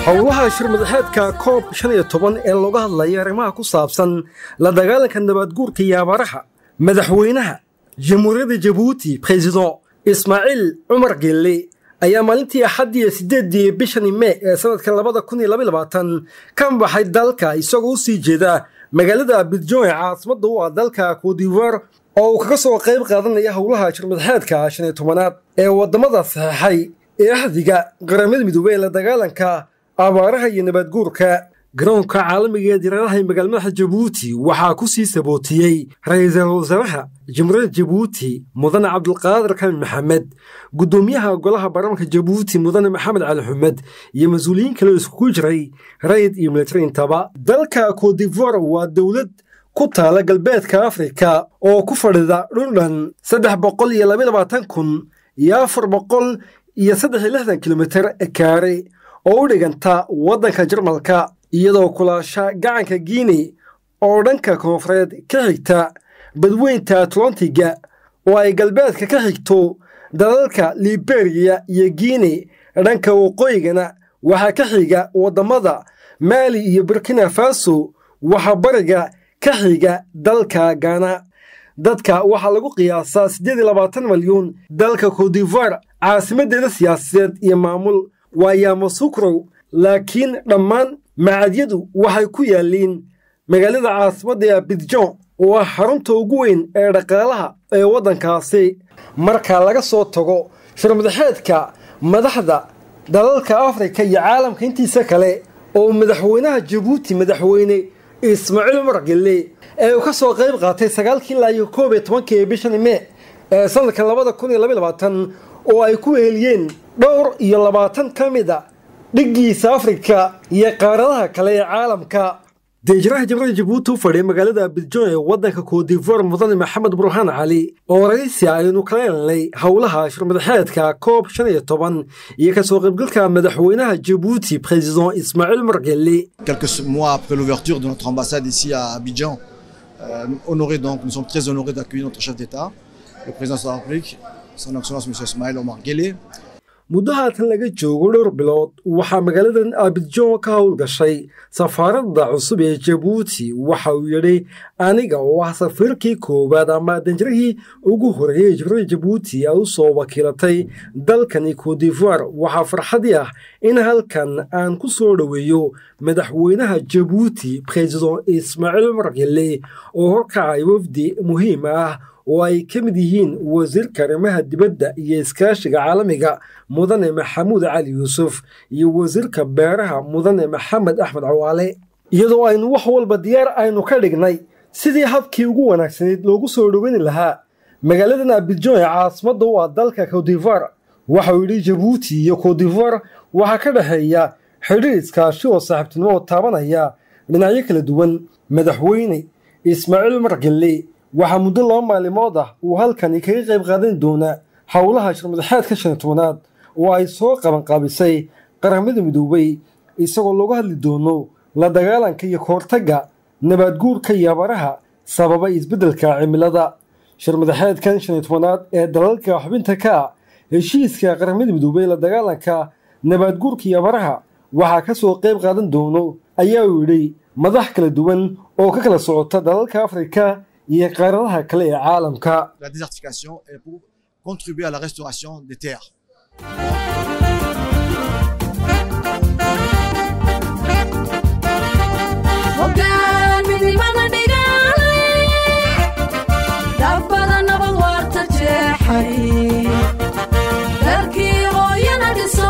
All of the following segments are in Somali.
howlaha shirmadaxeedka koob shan iyo toban ee looga hadlaya arrimaha ku saabsan la dagaalanka nabaadguurka iyo abaaraha madaxweynaha jamhuuriyadda jabuuti president ismaaciil cumar gelle ayaa maalintii axaddii iyo siddeeddii bishani mee ee sanadka labada kun iyo labayabaatan ka baxay dalka isagoo u sii jeeda magaalada bidjon ee caasimadda u ah dalka coodivoire oo uu kaga soo qayb qaadanaya howlaha shirmadaxeedka shan iyo tobanaad ee waddamada saxeexay ee ahdiga qaramada midoobey ee la dagaalanka abaaraha iyo nabaadguurka garoonka caalamiga ee diyaaradaha magaala madaxa jabuuti waxaa ku sii sabootiyey ra-iisul wasaaraha jamhuuriyadda jabuuti mudane cabdulqaadir kamin maxamed guddoomiyaha golaha baarlamanka jabuuti mudane maxamed cali xumed iyo mas-uuliyiin kale oo iskugu jiray rayid iyo militari intaba dalka coodivoire waa dowlad ku taala galbeedka afrika oo ku fadhida dhundhan saddex boqol iyo labayabaatan kun iyo afar boqol iyo saddex iyo lixdan kilomitir kaare oo u dhiganta waddanka jarmalka iyadoo kulaasha gacanka guinea oo dhanka koonfureed ka xigta badweynta atlantiga oo ay galbeedka ka xigto dalalka liberiya iyo guinea dhanka waqooyigana waxaa ka xiga waddamada maali iyo burkina faso waxaa bariga ka xiga dalka gana dadka waxaa lagu qiyaasaa siddeed iyo labaatan milyuun dalka coodivoire caasimaddeeda siyaasadeed iyo maamul waa yaamosukrow laakiin dhammaan macadyadu waxay ku yaalliin magaalada caasimadda ee bidjon oo ah xarunta ugu weyn ee dhaqaalaha ee waddankaasi marka laga soo tago shirmadaxeedka madaxda dalalka afrika iyo caalamka intiisa kale oo madaxweynaha jabuuti madaxweyne ismaaciil umar gelle ee uu ka soo qayb qaatay sagaalkii ilaa iyo koob iyo tobankii bishani mee ee sanadka labada kun iyo labayabaatan oo ay ku weheliyeen dhowr iyo labaatan ka mid a dhiggiisa afrika iyo qaaradaha kale ee caalamka deejiraha jamhuuriyadda jabuuti u fadhiya magaalada bidjon ee waddanka coodivoire mudane maxamed burhaan cali oo raysi aynu kala helnay howlaha shirmadaxeedka koob shan iyo toban iyo ka soo qaybgalka madaxweynaha jabuuti président ismaaciil margelle Quelques mois après l'ouverture de notre ambassade ici à Abidjan, euh, honoré donc, nous sommes très honorés d'accueillir notre chef d'État, le président de la République, son Excellence M. Ismaël Omar Guelleh, muddo haatan laga joogo dhowr bilood waxaa magaaladan abidjon ka howlgashay safaaradda cusub ee jabuuti waxa uu yidhi aniga oo ah safiirkii koowaad ama danjarihii ugu horeeyey jamhuuriyadda jabuuti ay u soo wakiilatay dalkani coodivoire waxaa farxadii ah in halkan aan ku soo dhoweeyo madaxweynaha jabuuti president ismaaciil umar gelle oo horkacay wafdi muhiim ah oo ay ka mid yihiin wasiirka arrimaha dibadda iyo iskaashiga caalamiga mudane maxamuud cali yuusuf iyo wasiirka beeraha mudane maxamed axmed cawaale iyadoo aynu wax walba diyaar aynu ka dhignay sidii habkii ugu wanaagsanayd loogu soo dhoweyni lahaa magaaladan abidjon ee caasimadda u ah dalka coodivoire waxauu yidhi jabuuti iyo coodivoire waxaa ka dhexeeya xidhiir iskaashi oo saaxiibtinimo oo taabanaya dhinacyo kala duwan madaxweyne ismaaciil margelle waxaa muddo laba maalimood ah uu halkani kaga qayb qaadan doonaa howlaha shirmadaxeedka shan iyo tobanaad oo ay soo qabanqaabisay qaramada midoobey isagoo looga hadli doono la dagaalanka iyo kahortagga nabaadguurka iyo abaraha sababa isbeddelka cimilada shirmadaxeedkan shan iyo tobanaad ee dalalka xubinta ka ah heshiiska qaramada midoobey la dagaalanka nabaadguurka iyo abaraha waxaa ka soo qayb qaadan doono ayaa uu yidhi madax kala duwan oo ka kala socota dalalka afrika iyo qaaradaha kale ee caalamka la désertification est pour contribuer à la restauration des terres. Hoggaan midnimada dhigaalay, dhabbada nabad waarta jeexay, dalkii hooyana dhiso,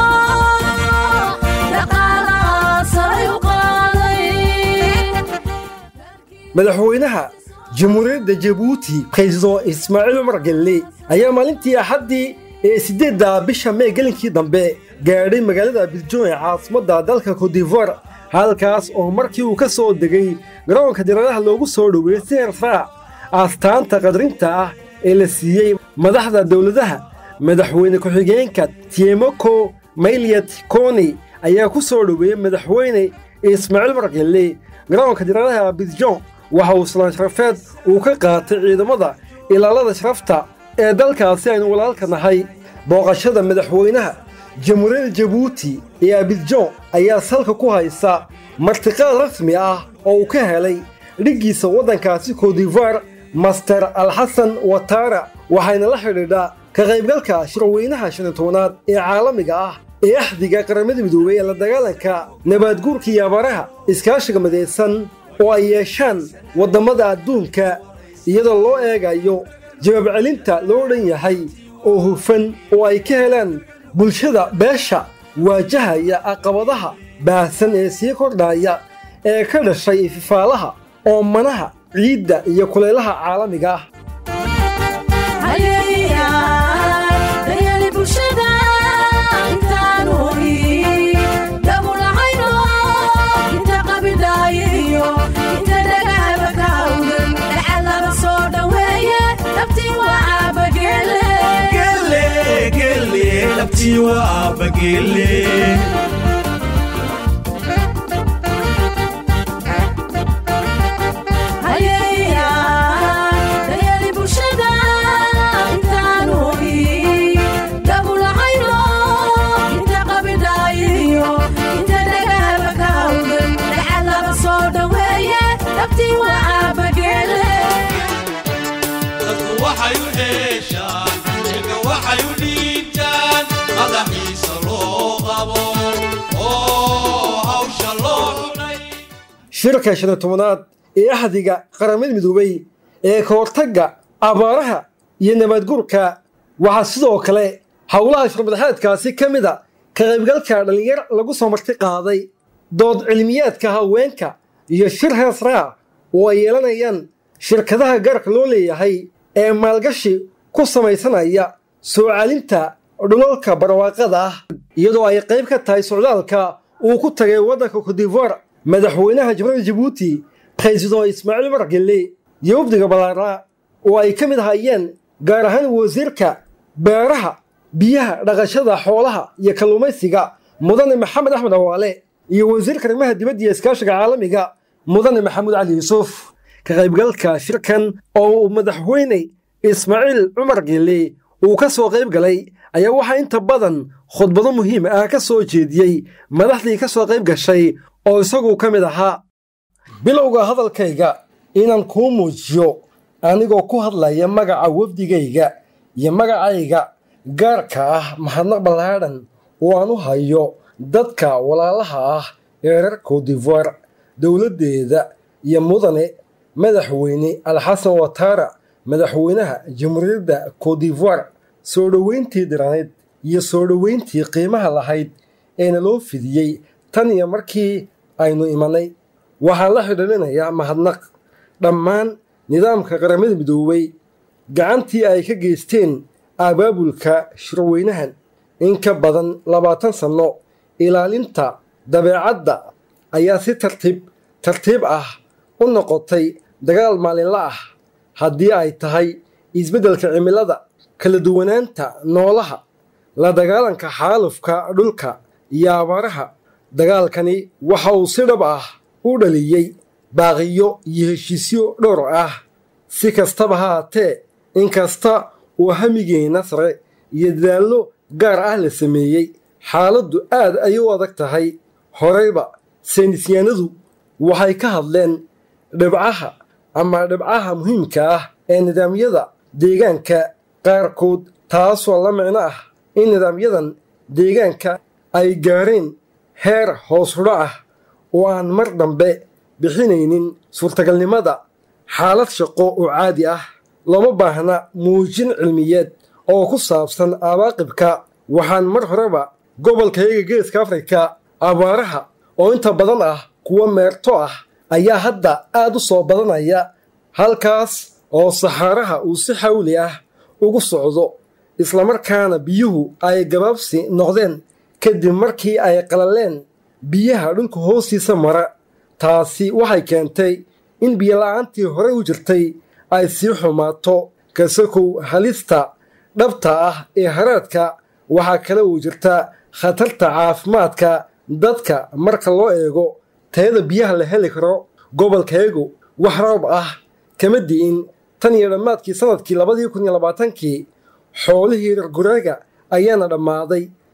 dhaqaalaha saray u qaaday. madaxweynaha jamhuuriyadda jabuuti president ismaaciil umar gelle ayaa maalintii axaddii ee siddeedda bisha mee gelinkii dambe gaadhay magaalada bidjon ee caasimadda dalka coodivoire halkaas oo markii uu ka soo degay garoonka diyaaradaha loogu soo dhoweeyey si hersaac aastaanta qadrinta ah ee la siiyey madaxda dowladaha madaxweyne ku-xigeenka tiemoko mayliyat koni ayaa ku soo dhoweeyey madaxweyne ismaaciil margelle garoonka diyaaradaha bidjon waxa uu salaan sharafeed uu ka qaatay ciidamada ilaalada sharafta ee dalkaasi aynu walaalka nahay booqashada madaxweynaha jamhuuriyadda jabuuti ee abidjon ayaa salka ku haysa martiqaad rasmi ah oo uu ka helay dhiggiisa waddankaasi kodivar master alxasan watara waxayna la xidhiidhaa ka qaybgalka shirweynaha shan iyo tobanaad ee caalamiga ah ee axdiga qaramada midoobey ee la dagaalanka nabaadguurka iyo abaraha iskaashiga midaysan oo ay yeeshaan waddammada adduunka iyadoo loo eegayo jawaab celinta loo dhan yahay oo hufan oo ay ka helaan bulshada beesha waajahaya caqabadaha baahsan ee sii kordhaya ee ka dhashay ififaalaha oomanaha ciidda iyo kulaylaha caalamiga ah daryeel bulshada intaan hoyi dabulahayno inta qabidhaayiyo inta dhagaaba kaawdan dhaca laga soo dhoweeye dhabtii waa caabagele daryeel bulshada intaan hoyi dabulahayno inta qabidhaayiyo inta dhagaaba kaawdan dhaca laga soo dhoweeye dhabtii waa caabagele dadku waxay u dheeshaan ilka waxay u dhiibtaan madaxiisa loo qabo oo hawsha loo xunay shirka shan iyo tobanaad ee axdiga qaramada midoobey ee ka hortagga abaaraha iyo nabaadguurka waxaa sidoo kale howlaha shirmadaxeedkaasi ka mid a ka qaybgalka dhallinyar lagu soo marti qaaday dood cilmiyaadka haweenka iyo shir heesraa oo ay yeelanayaan shirkadaha gaarka loo leeyahay ee maalgashi ku samaysanaya soo celinta dhulalka barwaaqada ah iyadoo ay qayb ka tahay socdaalka uu ku tagay waddanka kodivoire madaxweynaha jamhuuriyadda jabuuti president ismaaciil umar gelle iyo wafdiga ballaara oo ay ka mid hayeen gaar ahaan wasiirka beeraha biyaha dhaqashada xoolaha iyo kalluumaysiga mudane maxamed axmed awaale iyo wasiirka arrimaha dibadda iyo iskaashiga caalamiga mudane maxamuud cali yuusuf ka qaybgalka shirkan oo uu madaxweyne ismaaciil cumar gelle uu ka soo qayb galay ayaa waxaa inta badan khudbado muhiim ah ka soo jeediyey madaxdii ka soo qayb gashay oo isagu ka mid ahaa bilowga hadalkayga inaan kuu muujiyo anigoo ku hadlaya magaca wafdigayga iyo magacayga gaarka ah mahadnaq ballaadhan oo aan u hayo dadka walaalaha ah ee reer kodivoire dowladdeeda iyo mudane madaxweyne alxasan watara madaxweynaha jamhuuriyadda kodivoire soo dhoweyntii diraneed iyo soo dhoweyntii qiimaha lahayd eena loo fidiyey tan iyo markii aynu imanay waxaan la xidhiidhinayaa mahadnaq dhammaan nidaamka qaramada midoobey gacantii ay ka geysteen abaabulka shirweynahan in ka badan labaatan sanno ilaalinta dabeecadda ayaa si tartiib tartiib ah u noqotay dagaal maalinla ah haddii ay tahay isbeddelka cimilada kala duwanaanta noolaha la dagaalanka xaalufka dhulka iyo abaaraha dagaalkani waxa uu si dhab ah u dhaliyey baaqiyo iyo heshiisyo dhowr ah si kastaba ha haatee inkasta uu hamigeenna sare iyo dadaallo gaar ah la sameeyey xaaladdu aad ayay u adag tahay horeyba saynisyaanadu waxay ka hadleen dhibcaha ama dhibcaha muhiimka ah ee nidaamyada deegaanka qaarkood taasoo la micno ah in nidaamyadan deegaanka ay gaareen heer hoos hudho ah oo aan mar dambe bixinaynin suurtagalnimada xaalad shaqo oo caadi ah looma baahna muujin cilmiyeed oo ku saabsan abaaqibka waxaan mar horeba gobolkayaga geeska afrika abaaraha oo inta badan ah kuwa meerto ah ayaa hadda aad u soo badanaya halkaas oo saxaaraha uu si xawli ah ugu socdo islamarkaana biyuhu ay gabaabsi noqdeen kadib markii ay qalaleen biyaha dhulka hoostiisa mara taasi waxay keentay in biyola'aantii horey u jirtay ay sii xumaato kasakow halista dhabta ah ee haraadka waxaa kale uu jirta khatarta caafimaadka dadka marka loo eego tayada biyaha la heli karo gobolkayagu wax roob ah kama di'in tan iyo dhammaadkii sannadkii labadii kun iyo labaatankii xoolihii reer guraaga ayaana dhammaaday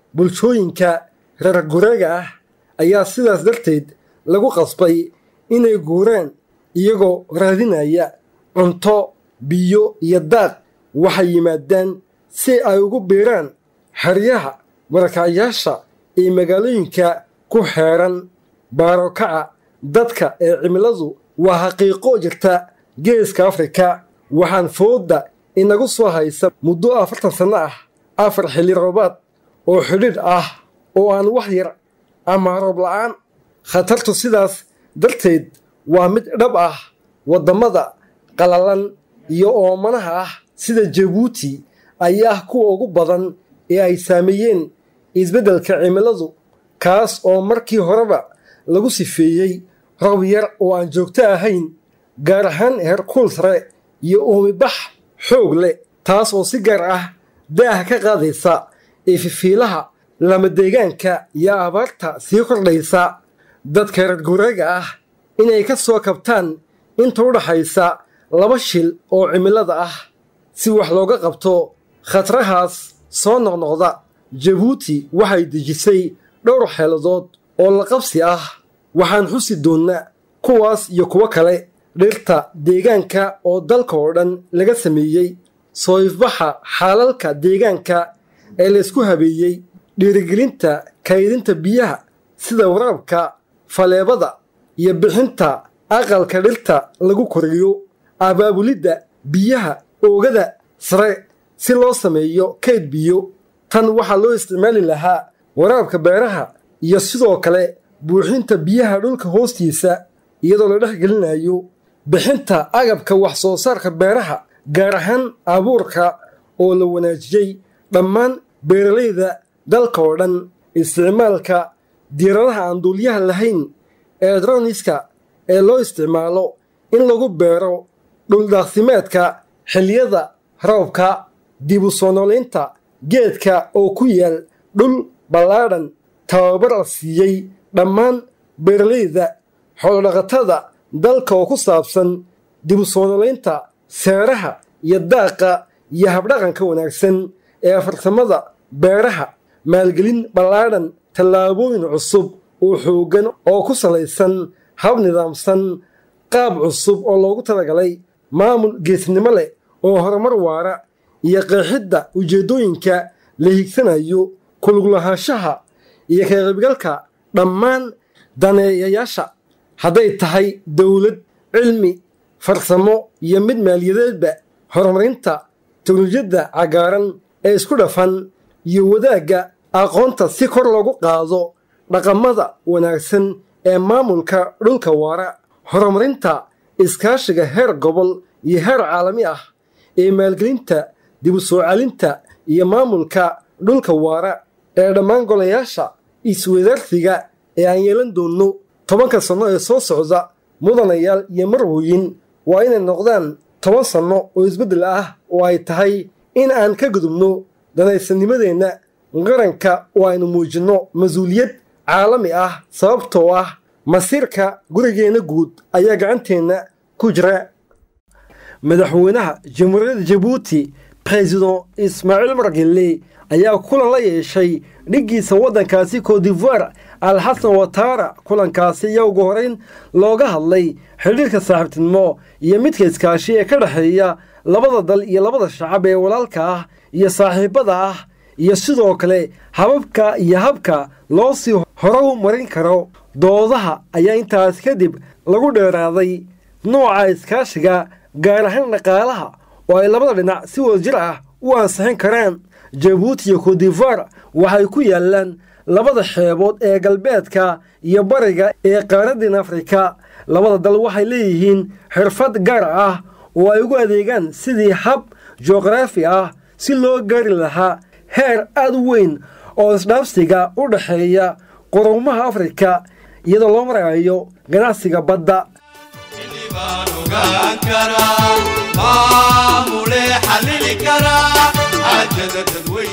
bulshooyinka reer gureega ah ayaa sidaas darteed lagu qasbay inay guuraan iyagoo raadinaya cunto biyo iyo daaq waxay yimaadaan si ay ugu biiraan xeryaha barakacyaasha ee magaalooyinka ku xeeran baarokaca dadka ee cimiladu waa xaqiiqo jirta geeska afrika waxaan foodda inagu soo haysa muddo afartan sanno ah afar xilli roobaad oo xidhiidh ah oo aan wax yar ama roob la'aan khatartu sidaas darteed waa mid dhab ah waddamada qalalan iyo oomanaha ah sida jabuuti ayaa ah kuwa ugu badan ee ay saameeyeen isbeddelka cimiladu kaas oo markii horeba lagu sifeeyey roob yar oo aan joogto ahayn gaar ahaan heerkuul sare iyo uumibax xoog leh taas oo si gaar ah daaha ka qaadaysa ee fifiilaha lamadeegaanka iyo abaarta sii kordhaysa dadka reer gureega ah inay ka soo kabtaan inta u dhaxaysa laba shil oo cimilada ah si wax looga qabto khatarahaas soo noqnoqda jabuuti waxay dejisay dhowr xeeladood oo la qabsi ah waxaan xusi doonnaa kuwaas iyo kuwo kale dhirta deegaanka oo dalka oo dhan laga sameeyey soo ifbaxa xaalalka deegaanka ee laysku habeeyey dhiirigelinta kaydinta biyaha sida waraabka faleebada iyo bixinta aqalka dhirta lagu koriyo abaabulidda biyaha oogada sare si loo sameeyo kayd biyo tan waxaa loo isticmaali lahaa waraabka beeraha iyo sidoo kale buuxinta biyaha dhulka hoostiisa iyadoo la dhex gelinayo bixinta agabka wax soo saarka beeraha gaar ahaan abuurka oo la wanaajiyey dhammaan beeralayda dalka oo dhan isticmaalka diiradaha aan duulyaha lahayn ee droniska ee loo isticmaalo in lagu beero dhuldaaqsimeedka xilliyada roobka dib u soo noolaynta geedka oo ku yaal dhul ballaadhan tababar la siiyey dhammaan beeralayda xoolodhaqatada dalka oo ku saabsan dib u soo noolaynta seeraha iyo daaqa iyo habdhaqanka wanaagsan ee farsamada beeraha maalgelin ballaadhan tallaabooyin cusub oo xooggan oo ku salaysan hab nidaamsan qaab cusub oo loogu talagalay maamul geesnimo leh oo horumar waara iyo qeexidda ujeeddooyinka la higsanayo kuluglahaanshaha iyo ka qaybgalka dhammaan daneeyayaasha hadday tahay dowlad cilmi farsamo iyo mid maaliyadeedba horumarinta teknolojiyadda cagaaran ee isku dhafan iyo wadaagga aqoonta si kor loogu qaado dhaqamada wanaagsan ee maamulka dhulka waara horumarinta iskaashiga heer gobol iyo heer caalami ah ee maalgelinta dib u soo celinta iyo maamulka dhulka waara ee dhammaan golayaasha iswadaarsiga ee aan yeelan doonno tobanka sanno ee soo socda mudanayaal iyo marwooyin waa inay noqdaan toban sanno oo isbeddel ah oo ay tahay in aan ka gudubno danaysanimadeenna qaranka oo aynu muujinno mas-uuliyad caalami ah sababtoo ah masiirka gurigeenna guud ayaa gacanteenna ku jira madaxweynaha jamhuuriyadda jabuuti president ismaaciil margelle ayaa kulan la yeeshay dhiggiisa waddankaasi codivoire alxasan watara kulankaasi ayaa ugu horeyn looga hadlay xidhiirka saaxiibtinimo iyo midka iskaashi ee ka dhexeeya labada dal iyo labada shacab ee walaalka ah iyo saaxiibada ah iyo sidoo kale hababka iyo habka loo sii horow marin karo doodaha ayaa intaas kadib lagu dheeraaday nooca iskaashiga gaar ahaan dhaqaalaha oo ay labada dhinac si wadajir ah u ansixin karaan jabuuti iyo codivoire waxay ku yaalaan labada xeebood ee galbeedka iyo bariga ee qaaraddan afrika labada dal waxay leeyihiin xirfad gaar ah oo ay ugu adeegaan sidii hab juqraafi ah si loo gaari lahaa heer aad u weyn oo isdhaafsiga u dhexeeya qurumaha afrika iyadoo loo marayo ganacsiga badda xilli baan ogaan karaa maamulee xallili karaa xaajada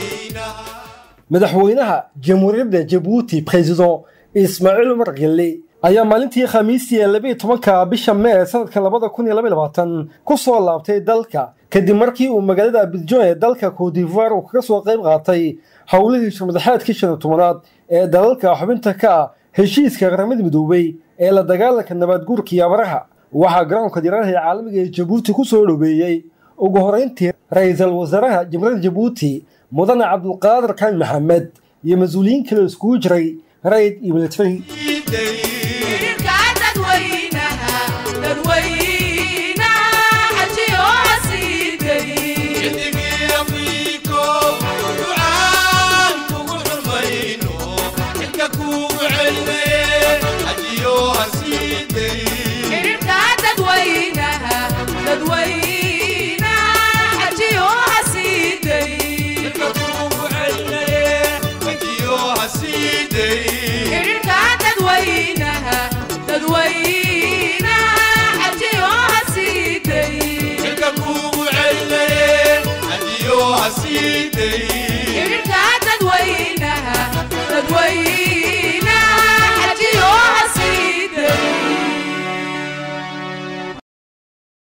dadweynaha madaxweynaha jamhuuriyadda jabuuti president ismaaciil umar gelle ayaa maalintii khamiistii ee labiiyo tobanka bisha mee sanadka labada kun iyo laba iyo labaatan ku soo laabtay dalka kadib markii uu magaalada abidjan ee dalka cotivoire uu kaga soo qayb qaatay howlihii shirmadaxeedkii shan iyo tobanaad ee dalalka xubinta ka ah heshiiska qaramada midoobay ee la dagaalanka nabaadguurka iyo abaraha waxaa garoonka diyaaradaha ee caalamiga ee jabuuti ku soo dhoweeyey ugu horeyntii ra-iisul wasaaraha jamhuuriyadda jabuuti mudane cabdulqaadir kaan maxamed iyo mas-uuliyiin kale iskugu jiray rayd iyo military xiriirka dadweynaha dadweynaha xajiyo hasiiday xidigii afriko ducaan kugu xurmayno xilka kugu celinaye hajiyo hasiiday xiriirka dadweynaha dadweynaha xajiyo hasiiday xilka kugu celinaye hajiyo hasiiday xiriirka dadweynaha dadweynaha xajiyo hasiiday xilka kugu celinaye hajiyo hasiiday